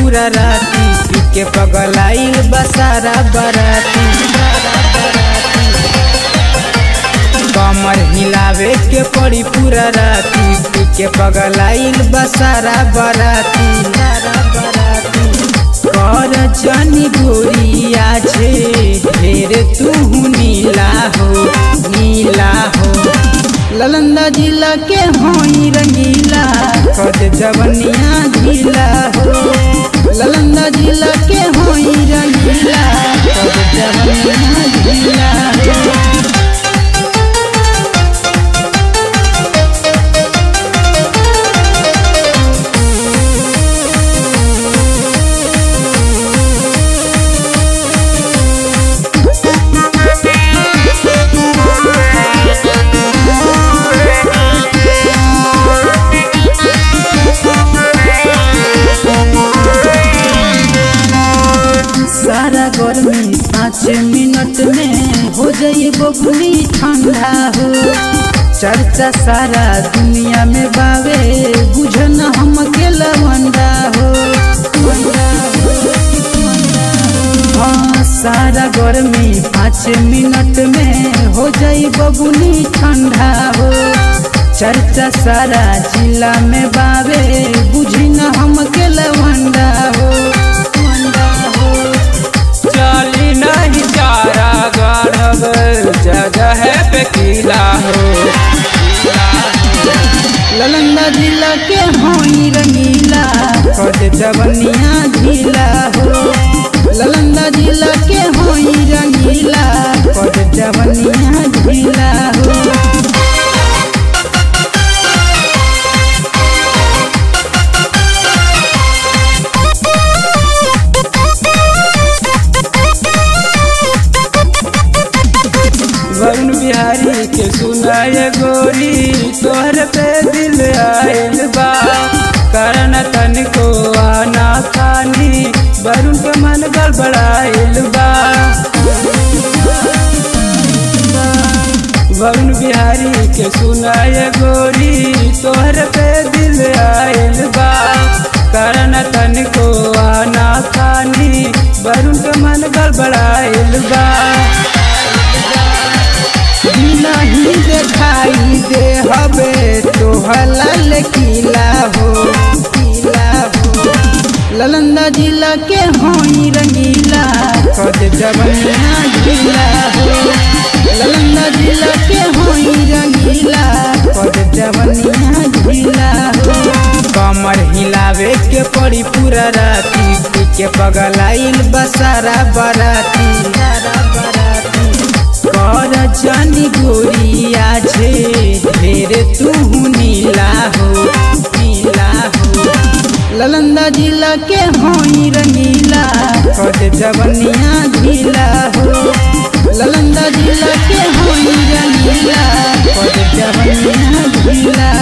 पूरा राती पी के पगलाइल बसारा बराती कमर हिलावे के पड़ी पूरा राती पी के पगलाइल बसारा बराती कर जनी गोरिया छे ढेर तू नीला हो नीला हो ललंदा जिला के होई रंगीला कद जवनिया ढीला हो ललंदा जिला के होई रंगीला कद जवनिया ढीला हो सारा गर्मी पाँच मिनट में हो जाई बबुली ठंडा हो चर्चा सारा दुनिया में बावे बुझन हम के लवंडा हो हाँ सारा गर्मी पाँच मिनट में हो जाई बबुली ठंडा हो चर्चा सारा जिला में बावे बुझी न हम के लवंडा हो वंडा हो चाली नहीं चारा गढ़ब जगह पे किला हो ललंदा जिला के होई रंगीला कद जवनिया ढीला हो ललंदा जिला के होई रंगीला कद जवनिया ढीला हो वरुण बिहारी के सुनाए गोरी तोहर पे दिल आयल बा कारण तनिको आना खानी वरुण के मन गड़बड़ाइल बा वरुण बिहारी के सुनाए गोरी तोहर पे दिल आयल बा कारण तनिको आना खानी वरुण के मन गड़बड़ाइल बा नहीं देखाई दे हबे तोहला किला हो किला हो ललंदा जिला के होई रंगीला कद जवनिया ढीला हो ललंदा जिला के होई रंगीला कद जवनिया ढीला हो कमर हिलावे के पड़ी पूरा राती पी के पगलाइल बसारा बराती बराती कर जानी गोरिया छे ढेर तू नीला हो नीला हो ललंदा जिला के होई रंगीला कद जवनिया ढीला हो ललंदा जिला के होई रंगीला कद जवनिया ढीला